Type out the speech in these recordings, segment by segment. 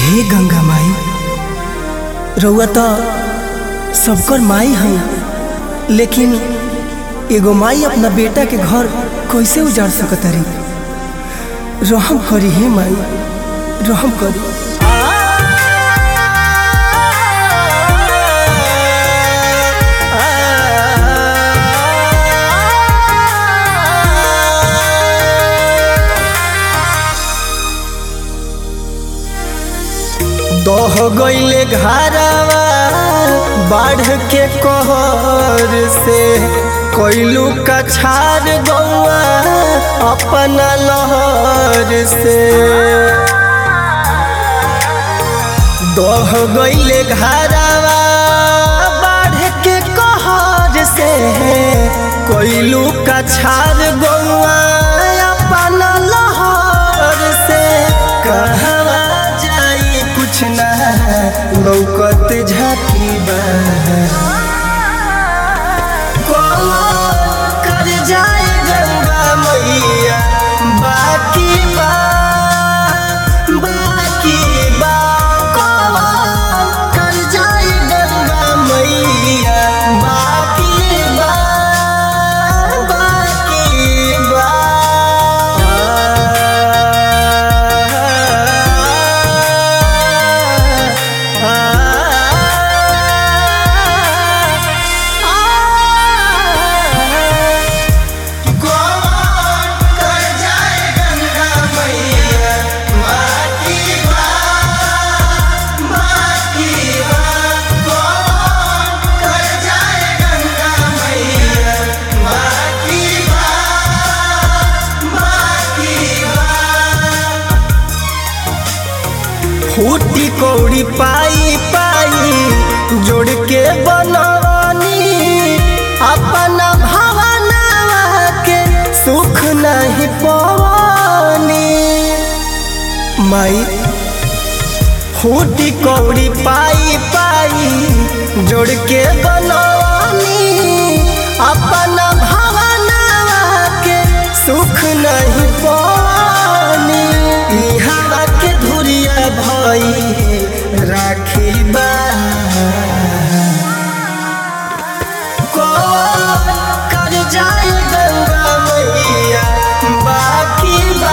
हे गंगा माई रउआ तो सबकर माई है लेकिन एगो माई अपना बेटा के घर कैसे उजाड़ सकतरी रहम करी हे माई रहम करी दह गईले घरवा बाढ़ के कहर से कोइलू कछार गौआ अपना लहर से दह गईले घरवा बाढ़ के कहर से कोइलू कछार गौआ अपना लहर से कहवा जाई कुछ ना लौकत झाकी बा कर जाए गंगा मैया बाकी बा बाकी बा कर जाए गंगा मैया बाकी बा बाकी बा फूटी कौड़ी पाई पाई जोड़ के बनवानी अपना भावना के सुख नहीं पवानी माई फूटी कौड़ी पाई पाई जोड़ के बनवानी अपना भावना के सुख नहीं पवानी इहाँ के धुरिया भई राखी बा कौन कर जाए गंगा मैया बाकी बा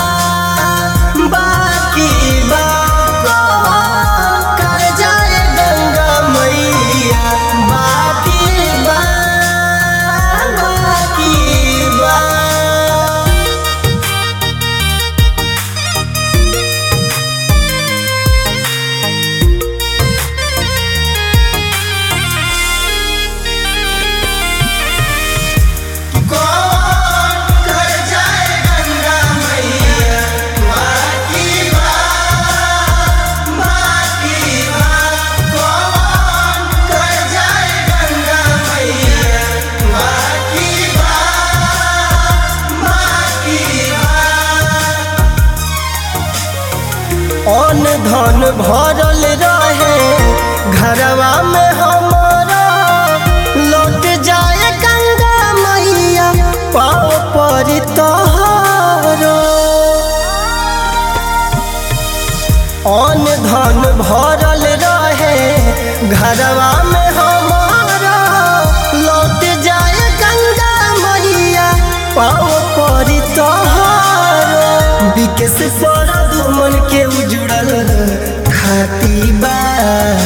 बाकी बा कौन कर जाए गंगा मैया बाकी बा बाकी बा अन धन भरल रहे घरवा में हमारा लौट जाए गंगा मैया पाँव पर तोहरो अन धन भरल रहे घरवा में हमारा लौट जाए गंगा मैया पाँव पर तोहरो विकेश पर दुमन के उजड़ल खाती बा